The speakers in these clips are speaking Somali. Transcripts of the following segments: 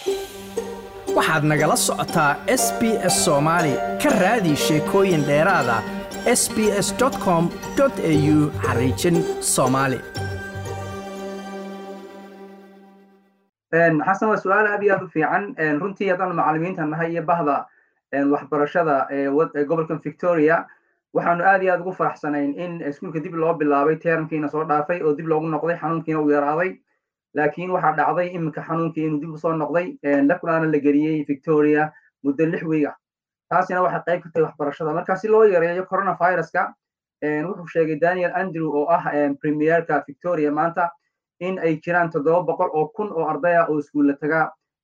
waxaad nagala socotaa s b s soomaali ka raadi sheekooyin dheeraada s b s com au xariijin soomaali xasan waa su-aal aad iyo aad u fiican runtii haddaan macalimiinta nahay iyo bahda waxbarashada ee gobolkan victoria waxaanu aad iyo aad ugu faraxsanayn in iskuulka dib loo bilaabay teerankiina soo dhaafay oo dib loogu noqday xanuunkiina uu yaraaday laakiin waxaa dhacday iminka xanuunkii inuu dib usoo noqday lakunaana la geliyey victoria muddo lix wiig ah taasina waxay qayb ka tahay waxbarashada marka si loo yareeyo coronaviruska wuxuu sheegay daniel andrew oo ah premierka victoria maanta in ay jiraan toddoba boqol oo kun oo ardaya oo iskuulla taga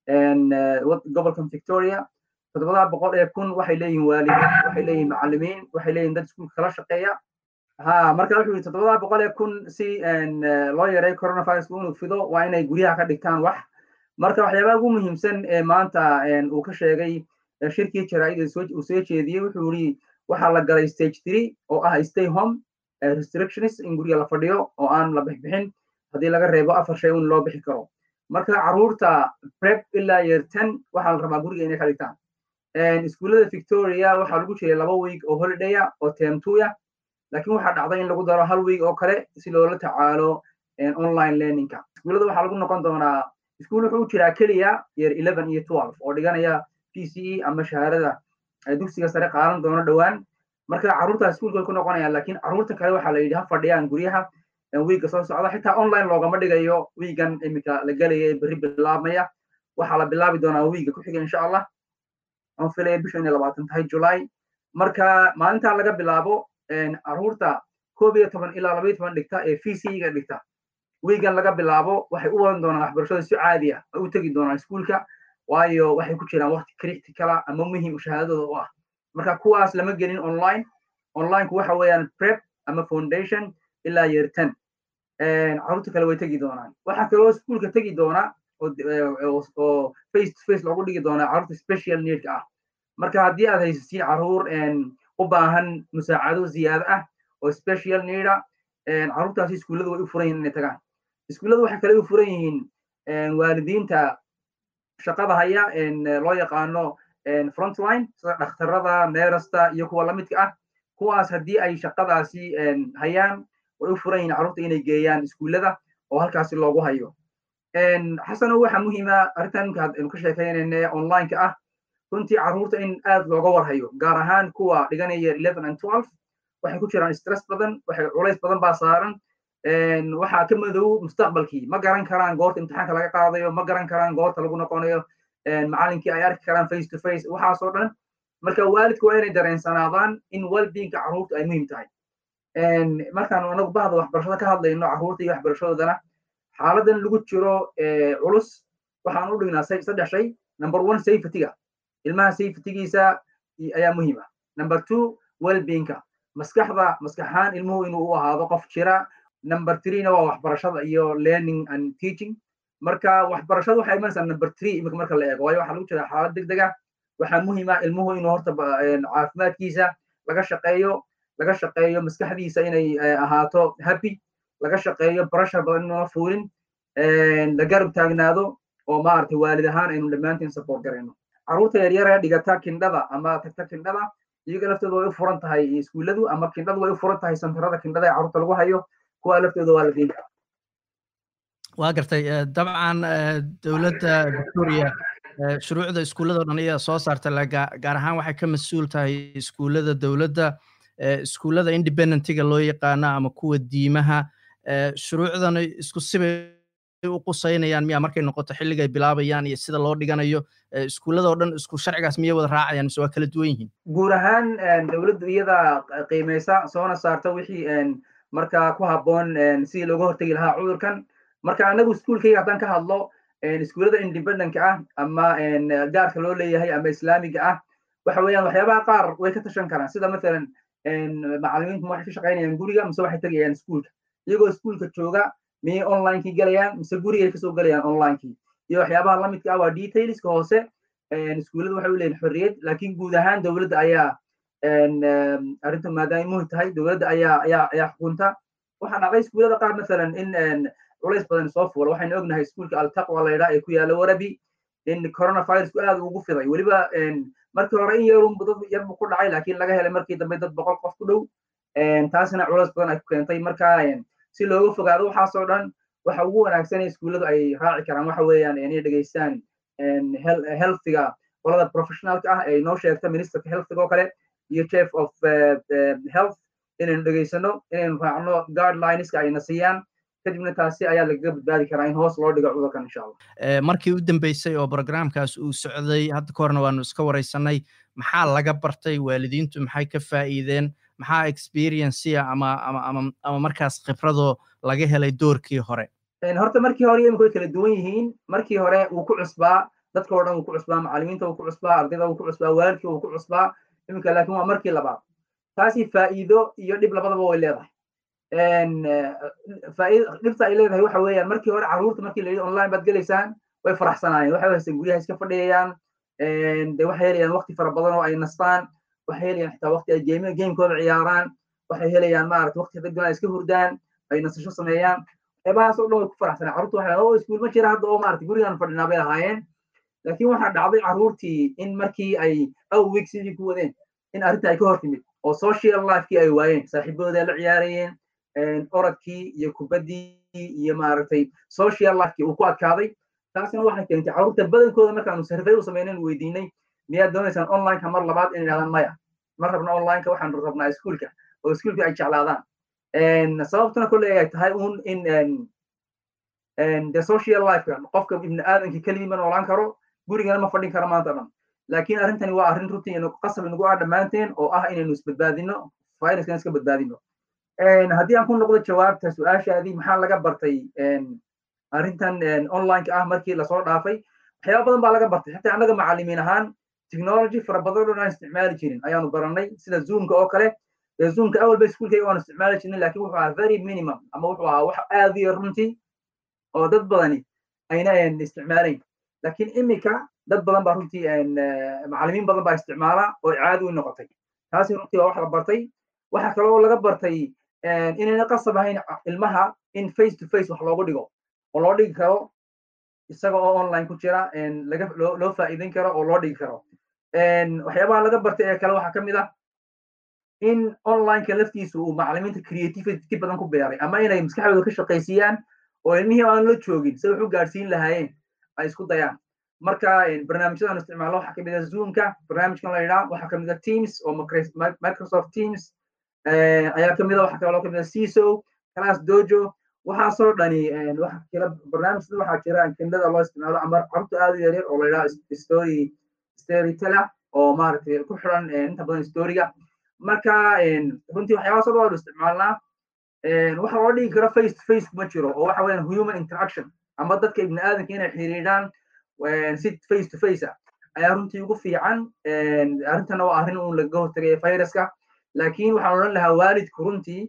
gobolkan victoria toddobada boqol ee kun waxay leeyihin waalidiin waxay leeyihin macalimiin waxay leeyihin dad iskuulka kala shaqeeya ha marka wuxuu yidhi toddobada boqol ee kun si loo yareeyo coronaviruska inuu fido waa inay guryaha ka dhigtaan wax marka waxyaabaha ugu muhiimsan ee maanta uu ka sheegay shirkii jaraa'id uu soo jeediyey wuxuu yidhi waxaa la galay stage three oo ah stay home restrictions in guriga la fadhiyo oo aan la bixbixin haddii laga reebo afar shay un loo bixi karo marka carruurta prep ilaa year ten waxaa la rabaa guriga inay ka dhigtaan iskuullada victoria waxaa lagu jiray laba week oo holidaya oo term two ah laakiin waxaa dhacday in lagu daro hal week oo kale si loola tacaalo online learningka iskuullada waxaa lagu noqon doonaa iskuul wuxuu jiraa keliya year eleven iyo twelve oo dhiganaya p c e ama shahaadada dugsiga sare qaadan doono dhowaan marka carruurta iskuulka ku noqonayaan laakiin carruurta kale waxaa la yidhi ha fadhiyaan guryaha wiigga soo socda xitaa online loogama dhigayo wiigan iminka la gelaya ee berri bilaabmaya waxaa la bilaabi doonaa wiigga ku xiga insha allah aan filaya bisha inay labaatan tahay july marka maalintaa laga bilaabo carruurta koob iyo toban ilaa labaiyo toban dhigta ee v c ga dhigta wiigan laga bilaabo waxay u wadan doonaan waxbarashada si caadi ah ay u tegi doonaan iskuulka waayo waxay ku jiraan waqti criticala ama muhim shahaadadooda u ah marka kuwaas lama gelin online onlineku waxa weeyaan prep ama foundation ilaa year ten carruurta kale way tegi doonaan waxaa kaloo iskuulka tegi doona oo face to face loogu dhigi doonaa carruurta special needka ah marka haddii aad haysatiin carruur u baahan musaacado ziyaado ah oo special needa carruurtaasi iskuullada way u furan yihin inay tagaan iskuullada waxay kale u furan yihiin waalidiinta shaqada haya loo yaqaano frontline sida dhakhtarada neerasta iyo kuwa lamidka ah kuwaas haddii ay shaqadaasi hayaan way u furan yihiin carruurta inay geeyaan iskuullada oo halkaasi loogu hayo xasano waxa muhiima arrintan imka aynu ka sheekaynayna onlineka ah runtii carruurta in aad looga warhayo gaar ahaan kuwa dhiganaya eleven and twelve waxay ku jiraan stress badan waxay culays badan baa saaran waxaa ka madow mustaqbalkii ma garan karaan goorta imtixaanka laga qaadayo ma garan karaan goorta lagu noqonayo macalinkii ay arki karaan face to face waxaasoo dhan marka waalidku waa inay dareensanaadaan in wellbeingka carruurta ay muhiim tahay markaan anagu bahda waxbarashada ka hadlayno carruurta iyo waxbarashadoodana xaaladan lagu jiro culus waxaan u dhignaa saddex shay number one safetyga ilmaha safetygiisa ayaa muhiim ah number two wellbeingka maskaxda maskaxaan ilmuhu inuu u ahaado qof jira number threena waa waxbarashada iyo learning and teaching marka waxbarashada waxay imanaysaa number three imika marka la eego waayo waxaa lagu jira xaalad deg deg ah waxaa muhiim ah ilmuhu inuu horta caafimaadkiisa laga shaqeeyo laga shaqeeyo maskaxdiisa inay ahaato happy laga shaqeeyo pressure badan inuuna fuulin la garab taagnaado oo maaragtay waalid ahaan aynu dhammaantiin support garayno carruurta yaryar ee dhigata kindhada ama tagta kindhada iyaga laftooda way u furan tahay iskuulladu ama kindhadu way u furan tahay santarada kindhada ee carruurta lagu hayo kuwa laftooda waa la diin karaa waa gartay dabcan dowladda victoria shuruucda iskuullada o dhan ayaa soo saarta gaar ahaan waxay ka mas-uul tahay iskuullada dowladda iskuullada independentiga loo yaqaano ama kuwa diimaha shuruucdana isku sibay u qusaynayaan miya markay noqoto xilliga ay bilaabayaan iyo sida loo dhiganayo iskuullada oo dhan isku sharcigaas miyay wada raacayaan mise waa kala duwan yihiin guud ahaan dowladdu iyada qiimaysa soona saarta wixii marka ku habboon sidii looga hortegi lahaa cudurkan marka anagu iskuulkayga haddaan ka hadlo iskuullada independentka ah ama gaarka loo leeyahay ama islaamiga ah waxa weeyaan waxyaabaha qaar way ka tashan karaan sida mathalan macalimiintu ma waxay ka shaqaynayaan guriga mise waxay tegayaan iskuulka iyagoo iskuulka jooga miyay onlinekii galayaan mise gurigay kasoo galayaan onlinekii iyo waxyaabaha lamidka ah waa detailska hoose iskuullada waxay u leeyihin xorriyad laakiin guud ahaan dowladda ayaa arrinta maadaama muhi tahay dowladda ayaa ayaa ayaa xukunta waxaa dhacday iskuullada qaar mathalan in culays badan soo fuula waxaynu ognahay iskuulka altaqwa la yidhaha ee ku yaala warabi in coronavirusku aad ugu fiday weliba markii hore in yarun dad yarbu ku dhacay laakiin laga helay markii dambe dad boqol qof ku dhow taasina culeys badan ay ku keentay marka si looga fogaado waxaasoo dhan waxa ugu wanaagsan iskuulladu ay raaci karaan waxa weeyaan inay dhegeystaan healthiga qolada professionalka ah ee noo sheegta ministerka healthiga oo kale iyo chief of health inaynu dhegeysano inaynu raacno guidelineska ayna siiyaan kadibna taasi ayaa lagaga badbaadi karaa in hoos loo dhigo cudurkan insha allah markii u dambeysay oo programkaas uu socday hadda ka horna waanu iska wareysanay maxaa laga bartay waalidiintu maxay ka faa'iideen maxaa experiencea ama ama ama ama markaas khibradoo laga helay doorkii hore horta markii hore imika way kala duwan yihiin markii hore wuu ku cusbaa dadka oo dhan wuu ku cusbaa macallimiinta wuu ku cusbaa ardayda wuu ku cusbaa waalidka wuu ku cusbaa iminka laakiin waa markii labaad taasi faa'iido iyo dhib labadaba way leedahay dhibta ay leedahay waxa weeyaan markii hore carruurta markii la yidhi online baad gelaysaan way faraxsanaayeen waxay haysteen guryaha iska fadhiyayaan de waxay helayaan waqti fara badan oo ay nastaan waxay helayaan xitaa waqti ay game gamekooda ciyaaraan waxay helayaan maarata waqti haday doonaan iska hurdaan ay nasasho sameeyaan waxyaabahaas oo dhan way ku faraxsanaa carruurta waxay oo iskuul ma jira hadda oo maarata gurigaan fadhinaa bay lahaayeen laakiin waxaa dhacday carruurtii in markii ay aw week sidii ku wadeen in arrinta ay ka hor timid oo social lifekii ay waayeen saaxiibooda la ciyaarayeen orodkii iyo kubaddii iyo maaragtay social lifekii uu ku adkaaday taasina waxay keentay carruurta badankooda markaanu survey u sameynaynu weydiinay miyaad doonaysaan onlineka mar labaad inay idhahdaan maya ma rabna onlineka waxaanu rabnaa iskuulka oo iskuulka ay jeclaadaan sababtuna kolley ay tahay un in the social lifeka qofka ibni aadamka keligii ma noolaan karo gurigana ma fadhin karo maanta dhan laakiin arrintani waa arrin runtii qasab inagu ah dhammaanteen oo ah inaynu isbadbaadino viruskan iska badbaadino haddii aan ku noqdo jawaabta su-aashaadii maxaa laga bartay arrintan onlineka ah markii lasoo dhaafay waxyaaba badan baa laga bartay xataa annaga macallimiin ahaan technology fara badan oo aan isticmaali jirin ayaanu baranay sida zoomka oo kale zoomka awalba iskuulkayga waanu isticmaali jirnay laakiin wuxuu ahaa very minimum ama wuxuu ahaa wax aad iyo runtii oo dad badani ayna isticmaalayn laakiin imika dad badan baa runtii macallimiin badan baa isticmaala oo caadi u noqotay taasi runtii waa wax la bartay waxa kale oo laga bartay inayna qasab ahayn ilmaha in face to face wax loogu dhigo oo loo dhigi karo isaga oo online ku jira laga loo loo faa'iideyn karo oo loo dhigi karo waxyaabaha laga bartay ee kale waxaa ka mid ah in onlineka laftiisu uu macallimiinta creativity badan ku beeray ama inay maskaxdooda ka shaqaysiiyaan oo ilmihii aan la joogin si wax u gaadhsiin lahaayeen ay isku dayaan marka barnaamijyadan isticmaalo waxaa kamid ah zoomka barnaamijkan la yidhaha waxaa kamid ah teams oo microsoft teams ayaa kamid ah waxaa kaloo kamid ah ciso class dojo waxaasoo dhani waxa jira barnaamij waxaa jira kendada loo isticmaalo ama carruurta aad u yaryar oo la yidhaha story storyteller oo maaragtay ku xiran inta badan storyga marka runtii waxyaabahaasoo dhan waanu isticmaalnaa waxa loo dhigi karo face to face kuma jiro oo waxa weeyaan human interaction ama dadka ibni aadamka inay xiriiraan si face to face ah ayaa runtii ugu fiican arrintana waa arrin uun lagaga hortagay viruska laakiin waxaan odhan lahaa waalidku runtii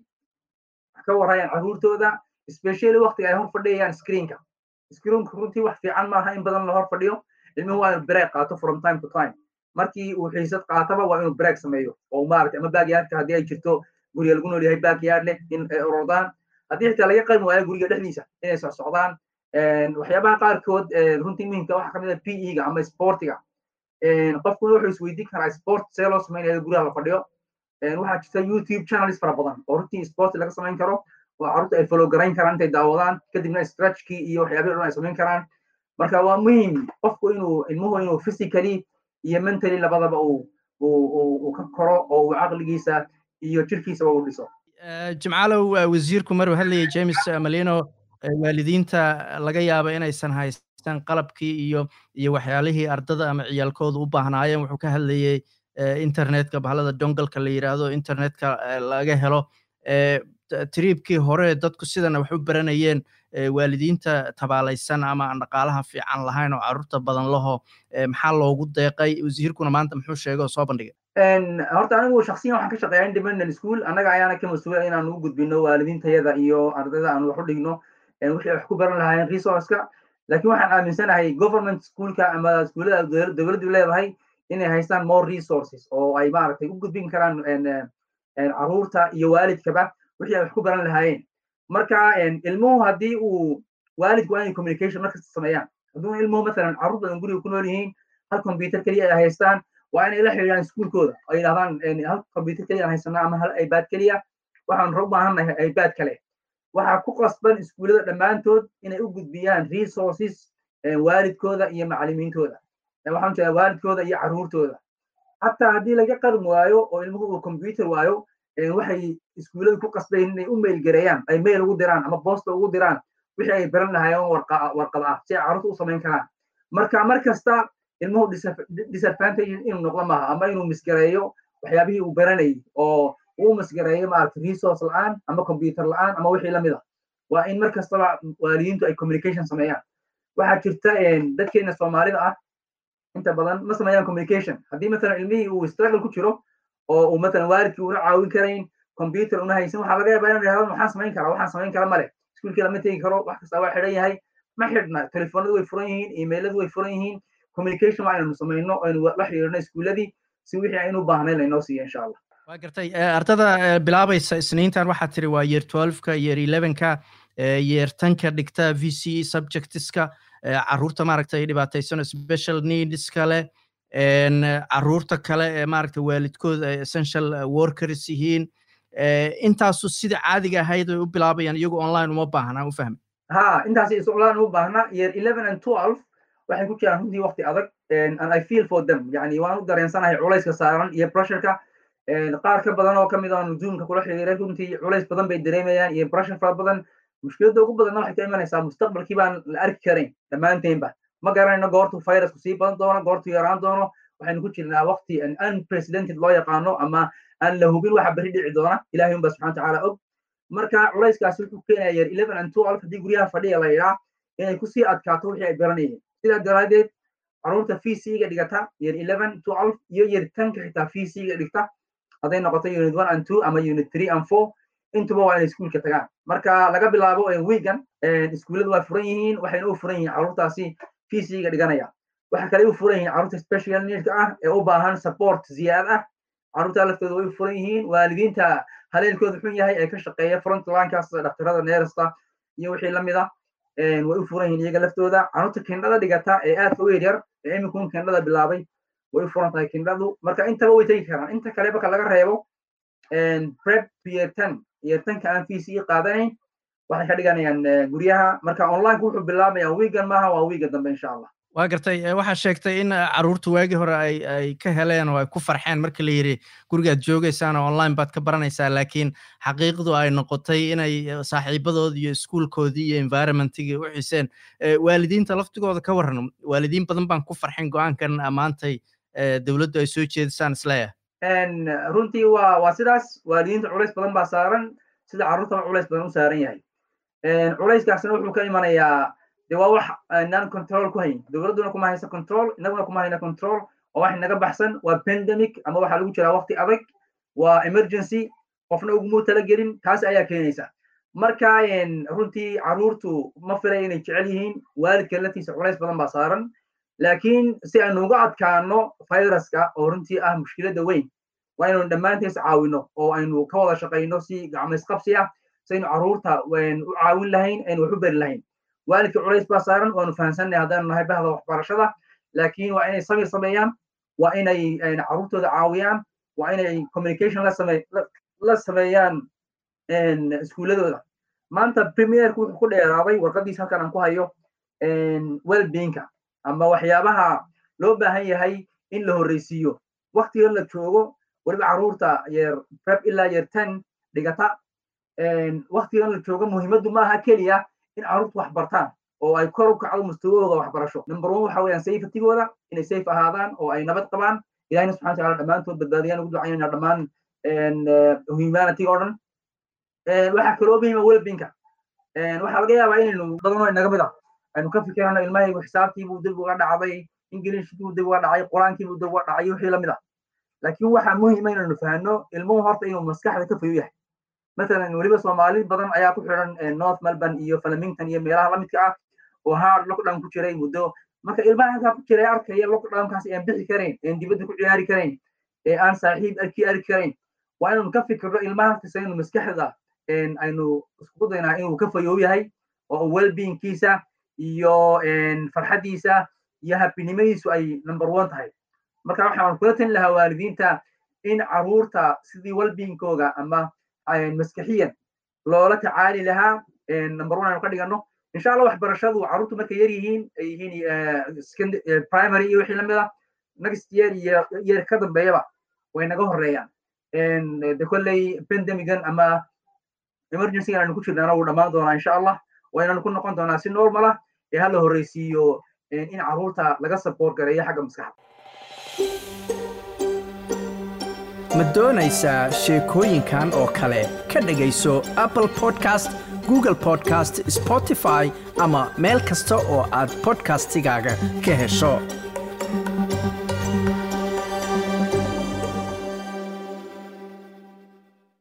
ka warayaan carruurtooda especially waqtiga ay hor fadhiyayaan screenka screenka runtii wax fiican maaha in badan la hor fadhiyo ilmuhu waa inuu break qaato from time to time markii uu xiisad qaataba waa inuu break sameeyo oo maaragtay ama backyardka haddii ay jirto guriga lagu nool yahay backyard leh in ay orodaan haddii xitaa laga qalmi waayo guriga dhexdiisa inay socsocdaan waxyaabaha qaarkood runtii muhimka waxaa kamid ah p e ga ama sportiga qofkuna wuxuu isweydiin karaa sport see loo sameynaya guriga la fadhiyo waxaa jirta youtube channels fara badan oo runtii sport laga samayn karo oo carruurta ay follow garayn karaan intay daawadaan kadibna stretchkii iyo waxyaabihi dhan ay samayn karaan marka waa muhim qofku inuu ilmuhu inuu physically iyo mentally labadaba uu uu ka koro oo uu caqligiisa iyo jirkiisaba u dhiso jimcaalow wasiirku maruu hadlayay james malino waalidiinta laga yaaba inaysan haystan qalabkii iyo iyo waxyaalihii ardada ama ciyaalkooda u baahnaayeen wuxuu ka hadlayay internetka bahalada dongalka la yidhaahdo internetka laga helo triibkii hore dadku sidana wax u baranayeen waalidiinta tabaalaysan ama aan dhaqaalaha fiican lahayn oo carruurta badan laho maxaa loogu deeqay wasiirkuna maanta muxuu sheegay oo soo bandhigay horta anigu shaksiyan waxaan ka shaqeeyaa independent school annaga ayaana ka mas-uula inaan u gudbino waalidiintayada iyo ardayda aan wax u dhigno wixii wax ku baran lahaayeen resourceka laakiin waxaan aaminsanahay government schoolka ama iskuullada dowladdu leedahay inay haystaan more resources oo ay maaragtay u gudbin karaan carruurta iyo waalidkaba wixii ay wax ku baran lahaayeen marka ilmuhu haddii uu waalidku waa inay communication markasta sameeyaan hadduu ilmuhu masalan carruur badan guriga ku nool yihiin hal computer keliya ay haystaan waa inay la xiriiraan iskuulkooda oo yidhahdaan hal computer keliya aan haysanaa ama hal ipad keliya waxaan u baahannahay ipad kale waxaa ku qasban iskuullada dhammaantood inay u gudbiyaan resources waalidkooda iyo macallimiintooda waxaan jeedaa waalidkooda iyo carruurtooda xataa haddii laga qarin waayo oo ilmuhu uu computer waayo waxay iskuullada ku qasbayn inay u mail gareeyaan ay mail ugu diraan ama boosta ugu diraan wixii ay baran lahaayeen warqad ah si ay carruurta u samayn karaan marka mar kasta ilmuhu disadvantage inuu noqdo maaha ama inuu misgareeyo waxyaabihii uu baranayay oo uu misgareeyo maaragta resource la-aan ama computer la-aan ama wixii lamid ah waa in mar kastaba waalidiintu ay communication sameeyaan waxaa jirta dadkeena soomaalida ah inta badan ma sameeyaan communication haddii masalan ilmihii uu struggle ku jiro oo uu masalan waalidkii una caawin karayn computer una haysan waxaa laga yaabaa inuu yidhahdo maxaan samayn karaa waxaan samayn kara male iskuulkii lama tegi karo wax kasta waa xidhan yahay ma xidhna telefoonadu way furan yihiin emailadu way furan yihiin communication waa inaynu samayno aynu la xiriirno iskuuladii si wixii aynu u baahnayn laynoo siiyo insha allah waa gartay ardada bilaabaysa isniintan waxaa tiri waa year twelveka year elevenka year tanka dhigta v c subjectiska carruurta maaragtay dhibaataysan special needska leh carruurta kale ee maaragtay waalidkooda essential workers yihiin intaasu sida caadiga ahayd ay u bilaabayaan iyagu online uma baahna u fahmi ha intaas is online uma baahna year eleven and twelve waxay ku jiraan runtii waqti adag and i feel for them yani waan u dareensanahay culayska saaran iyo pressureka qaar ka badan oo kamid ah zoomka kula xiriiray runtii culays badan bay dareemayaan iyo pressure fara badan mushkiladda ugu badanna waxay ka imanaysaa mustaqbalkii baan la arki karayn dhammaanteenba ma garanayno goortu virusku sii badan doono goortu yaraan doono waxaynu ku jirnaa waqti unprecedented loo yaqaano ama aan la hubin waxa berri dhici doona ilahay unba subxana watacaala og marka culayskaasi wuxuu keenaya year eleven and twelve haddii guryaha fadhiya la yidhaa inay kusii adkaato wixii ay baranayeen sidaa daraadeed carruurta vc-ga dhigata year eleven twelve iyo year tanka xitaa vc-ga dhigta hadday noqoto unit one and two ama unit three and four intuba waa inay iskuulka tagaan marka laga bilaabo wiigan iskuulladu waa furan yihiin waxayna u furan yihiin carruurtaasi vc-ga dhiganaya waxa kale u furan yihiin carruurta special needka ah ee u baahan support ziyaad ah carruurta laftooda way furan yihiin waalidiinta haleelkooda xun yahay ee ka shaqeeya frontlinekaas dhaktarada neerasta iyo wixii lamid ah way u furan yihiin iyaga laftooda carruurta kindhada dhigata ee aadka u yaryar ee imikuun kindhada bilaabay way u furan tahay kindhadu marka intaba way tegi karaan inta kale marka laga reebo prep year ten year tenka aan vc qaadanayn waxay ka dhiganayaan guryaha marka onlineka wuxuu bilaabaya wiigan maaha waa wiiga dambe insha allah waa gartay waxaa sheegtay in carruurta waagii hore ay ay ka heleen oo ay ku farxeen marka la yidhi gurigaad joogaysaan oo online baad ka baranaysaa laakiin xaqiiqdu ay noqotay inay saaxiibadoodii iyo iskuulkoodii iyo environmentigii u xiseen waalidiinta laftigooda ka warran waalidiin badan baan ku farxin go-aankan maantay dowladdu ay soo jeedisaan isleeyahay runtii waa waa sidaas waalidiinta culays badan baa saaran sida carruurtaba culays badan u saaran yahay culayskaasina wuxuu ka imanayaa de waa wax inaan control ku hayn dowladduna kuma haysa control inaguna kuma hayna control oo wax inaga baxsan waa pandemic ama waxaa lagu jiraa waqti adag waa emergency qofna ugumuu talagelin taas ayaa keenaysa marka runtii carruurtu ma filay inay jecel yihiin waalidka laftiisa culays badan baa saaran laakiin si aynu uga adkaano viruska oo runtii ah mushkiladda weyn waa inaynu dhammaantees caawino oo aynu ka wada shaqayno si gacmaysqabsi ah si aynu carruurta u caawin lahayn aynu wax u beri lahayn waalidka culays baa saaran waanu fahamsannahay haddaanu nahay bahda waxbarashada laakiin waa inay samir sameeyaan waa inay carruurtooda caawiyaan waa inay communication la same la sameeyaan iskuuladooda maanta premierku wuxuu ku dheeraaday warqadiisa halkan aan ku hayo wellbeingka ama waxyaabaha loo baahan yahay in la horreysiiyo waktiga la joogo weliba carruurta yeer prep ilaa yeer ten dhigata waktigan la joogo muhiimaddu maaha keliya in carruurtu wax bartaan oo ay kor u kacdo mustawahooda waxbarasho number one waxa weeyaan safetygooda inay safe ahaadaan oo ay nabad qabaan ilahina subxana wataala dhammaantood badbaadiyaan ugu ducaynayna dhammaan humanity oo dhan waxaa kaloo muhiima wellbinka waxaa laga yaabaa inaynu badanoo inaga mid ah aynu ka fikirano ilmahaygu xisaabtiibuu dib uga dhacday ingiliishkiibuu dib uga dhacay qur-aankiibuu dib uga dhacay wixii lamid ah laakiin waxaa muhiima inaynu fahno ilmuhu horta inuu maskaxda ka fayo yahay مثلا weliba soomaali badan ayaa ku xiran north melbourne iyo flemington iyo meelaha lamidka ah oo hard lockdown ku jiray muddo marka ilmaha halkaa ku jiray arkaya lockdownkaas aan bixi karayn aan dibadda ku ciyaari karayn ee aan saaxiib arkii arki karayn waa inaynu ka fikirno ilmaha halkiisa inuu maskaxda aynu iskugu daynaa inuu ka fayoow yahay oo wellbeingkiisa iyo farxaddiisa iyo habinimadiisu ay number one tahay marka waxaan kula talin lahaa waalidiinta in caruurta sidii walbiinkooga ama maskaxiyan loola tacaali lahaa number one aynu ka dhigano insha allah waxbarashadu carruurtu markay yar yihiin ay yihiin primary iyo wixii lamid ah next year iyo year ka dambeeyaba way naga horeeyaan de kolley pandemigan ama emergencygan aynu ku jirnaana wuu dhammaan doonaa insha allah waynanu ku noqon doonaa si normal ah ee hala horreysiiyo in carruurta laga support gareeyo xagga maskaxda ma doonaysaa sheekooyinkan oo kale ka dhegayso apple podcast google podcast spotify ama meel kasta oo aad podcastigaaga ka hesho